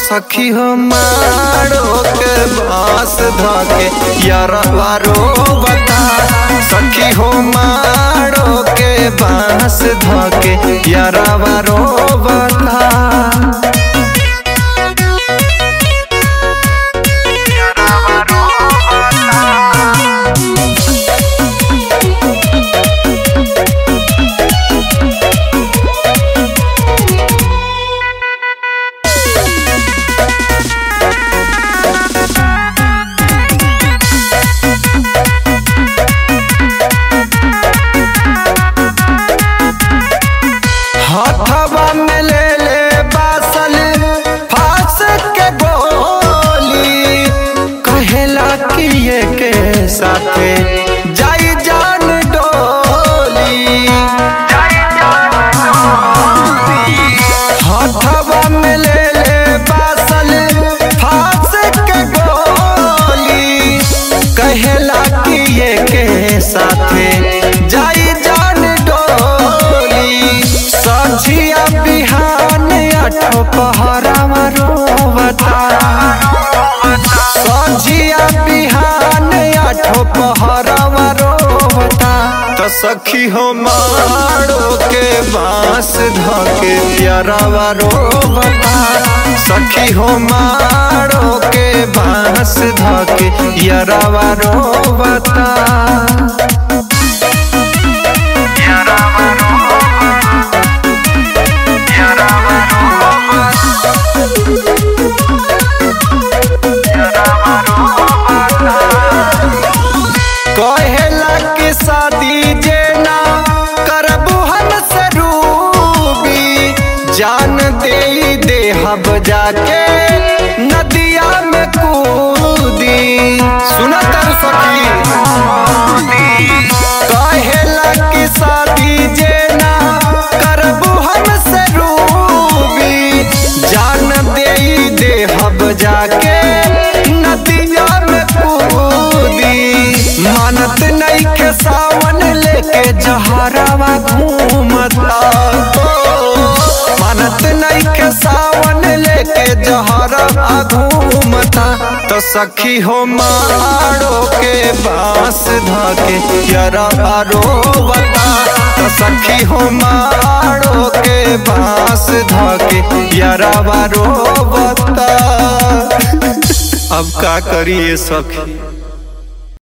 सखी हो मारो के बांस धके यारवा रोवता सखी हो मारो के बांस धके यारवा रोवता हथवा में ले ले बासल फांस के गोली कहेला कि ये के साथे जाई जान डोली हथवा में ले ले बासल फांस के गोली कहेला कि ये के साथे जाई जान डोली सझिया बिहान आठो पहरावा रोवता सझिया बिहान आठो पहरावा रोवता तो सखी हो मारो के बांस धके प्यारावा रोवता सखी हो मारो के बांस धके यारावा रोवता कहेला कि शादी जे ना करबू हम सरूबी जान दे दे हम जाके नदिया में कूदी सुना तर सखी कहेला कि शादी जे ना करबू हम सरूबी जान दे दे हम जाके नदिया में कूदी मानत नहीं के सावन लेके जहरावा घूमता मानत नहीं के सावन लेके जहरावा घूमता तो सखी हो मारो के बांस धके यरवा रोवता तो सखी हो मारो के बांस धके यरवा रोवता अब का करिए सखी